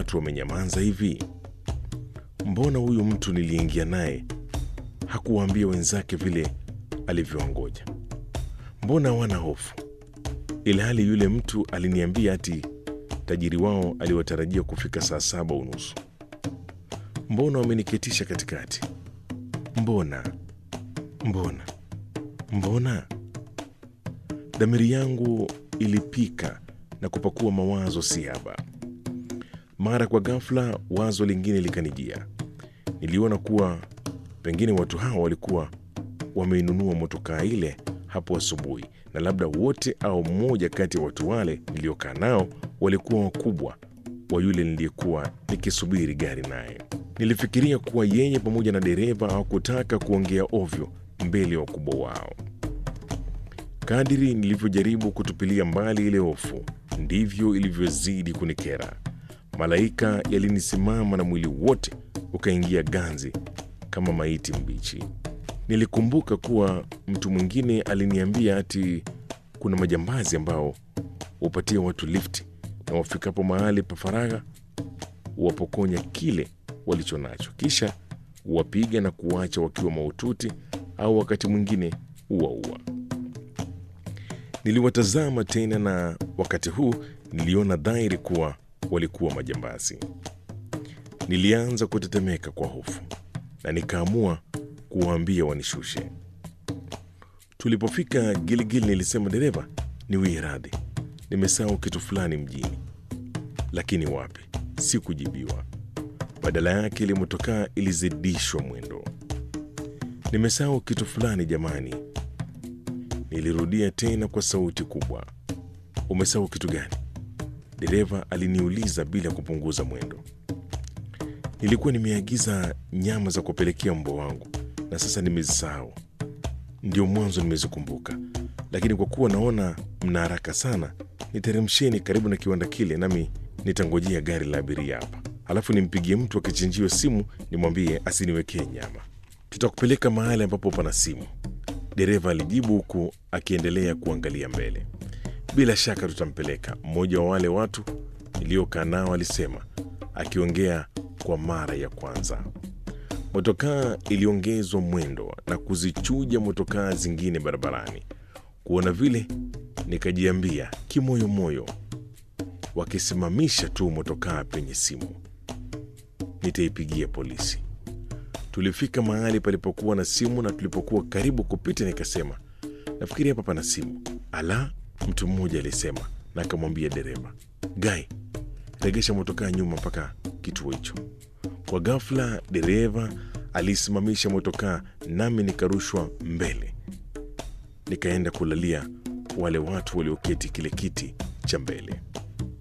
watu wamenyamaza hivi? Mbona huyu mtu niliingia naye hakuwaambia wenzake vile alivyowangoja? Mbona hawana hofu, ilhali yule mtu aliniambia ati tajiri wao aliwatarajia kufika saa saba unusu? Mbona wameniketisha katikati? Mbona, mbona, mbona? Dhamiri yangu ilipika na kupakua mawazo siaba. Mara kwa ghafla, wazo lingine likanijia. Niliona kuwa pengine watu hawa walikuwa wameinunua motokaa ile hapo asubuhi, na labda wote au mmoja kati ya watu wale niliokaa nao walikuwa wakubwa wa yule niliyekuwa nikisubiri gari naye. Nilifikiria kuwa yeye pamoja na dereva hawakutaka kuongea ovyo mbele ya wakubwa wao. Kadiri nilivyojaribu kutupilia mbali ile hofu, ndivyo ilivyozidi kunikera. Malaika yalinisimama na mwili wote ukaingia ganzi kama maiti mbichi. Nilikumbuka kuwa mtu mwingine aliniambia ati kuna majambazi ambao hupatia watu lifti na wafikapo mahali pa faragha huwapokonya kile walicho nacho, kisha huwapiga na kuwacha wakiwa mahututi au wakati mwingine huwaua. Niliwatazama tena na wakati huu niliona dhahiri kuwa walikuwa majambazi. Nilianza kutetemeka kwa hofu na nikaamua kuwaambia wanishushe. Tulipofika Giligili nilisema, dereva, niwie radhi, nimesahau kitu fulani mjini. Lakini wapi, sikujibiwa. Badala yake ile motokaa ilizidishwa mwendo. Nimesahau kitu fulani jamani, nilirudia tena kwa sauti kubwa. Umesahau kitu gani? Dereva aliniuliza bila kupunguza mwendo. Nilikuwa nimeagiza nyama za kupelekea mbwa wangu na sasa nimezisahau. Ndio mwanzo nimezikumbuka, lakini kwa kuwa naona mna haraka sana, niteremsheni karibu na kiwanda kile, nami nitangojea gari la abiria hapa, alafu nimpigie mtu akichinjiwa simu nimwambie asiniwekee nyama. Tutakupeleka mahali ambapo pana simu, dereva alijibu huku akiendelea kuangalia mbele. Bila shaka tutampeleka, mmoja wa wale watu niliokaa nao alisema, akiongea kwa mara ya kwanza. Motokaa iliongezwa mwendo na kuzichuja motokaa zingine barabarani. Kuona vile, nikajiambia kimoyomoyo, wakisimamisha tu motokaa penye simu, nitaipigia polisi. Tulifika mahali palipokuwa na simu, na tulipokuwa karibu kupita, nikasema nafikiri hapa pana simu. Ala, mtu mmoja alisema, na akamwambia dereva, Gai, regesha motokaa nyuma mpaka kituo hicho. Kwa ghafla dereva alisimamisha motokaa, nami nikarushwa mbele, nikaenda kulalia wale watu walioketi kile kiti cha mbele.